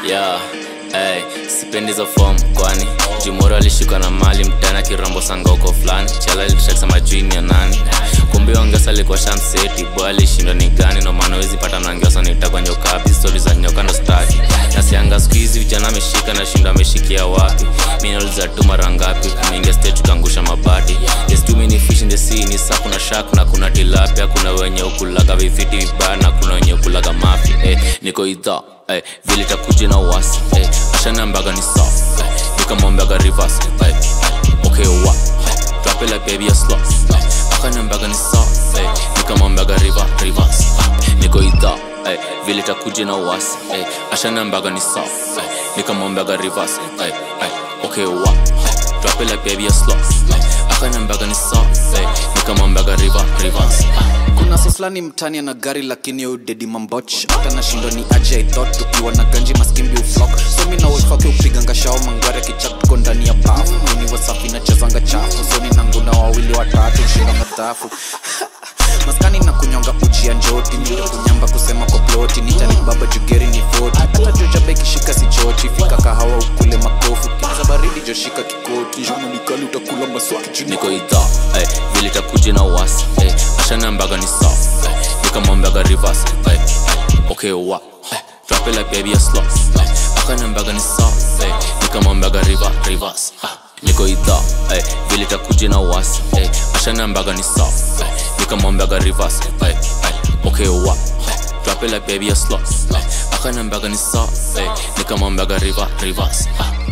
yeah. Hey, sipendi hizo form kwani jumoro alishikwa na mali mtana kirambo sangoko fulani chala litaksa jini ya nani kumbe ongesa alikuwa shamseti boy alishindwa ni gani no maana wezi pata mnangiosa nitakwa nyokabi stori za nyoka ndo staki nasianga siku hizi vijana ameshika na shindo ameshikia wapi minauliza tu mara ngapi kumeingia stage tukaangusha mabati yes too many fish in the sea ni saa kuna shark na kuna tilapia kuna wenye ukulaga vifiti vibaya na kuna wenye ukulaga mafi eh, niko idhaa eh, vile takuja na uwasi eh, ashanambaga ni soft eh, nikamwambiaga reverse eh, eh, okay wa eh, drop it like baby a slot eh, akanambaga ni soft eh, nikamwambiaga river reverse eh, niko idhaa eh, vile takuja na uwasi eh, ashanambaga ni soft eh, nikamwambiaga reverse eh, eh, okay wa eh, drop it like baby a slot eh, akanambaga ni soft eh, nikamwambiaga river reverse eh, kuna soslani mtani ana gari lakini udedi mamboch hata nashindwa ni aje i thought tukiwa na ganji maskimbi uflok somi na wolfake upiganga shao mangware kichap tuko ndani ya bafu mini wasafi na chezanga chafu soni nanguna wawili watatu shinda madhafu maskani na kunyonga uji ya njoti ndio kunyamba kusema kwa ploti nitani baba jugeri ni foti hata jojabe ikishika si choti fika kahawa ukule makofi kiza baridi joshika kikoti jona nikali utakula maswaki chini niko idhaa eh, vile takuja na uwasi eh, ashanambaga ni soft eh, nikamwambiaga reverse eh, eh, okay wa eh, drop it like baby a slot eh, akanambaga ni soft eh, nikamwambiaga river reverse ah, niko idhaa eh, vile takuja na uwasi eh, ashanambaga ni soft eh, nikamwambiaga reverse eh, eh, okay wa eh, drop it like baby a slot eh, akanambaga ni soft eh, nikamwambiaga river reverse ah,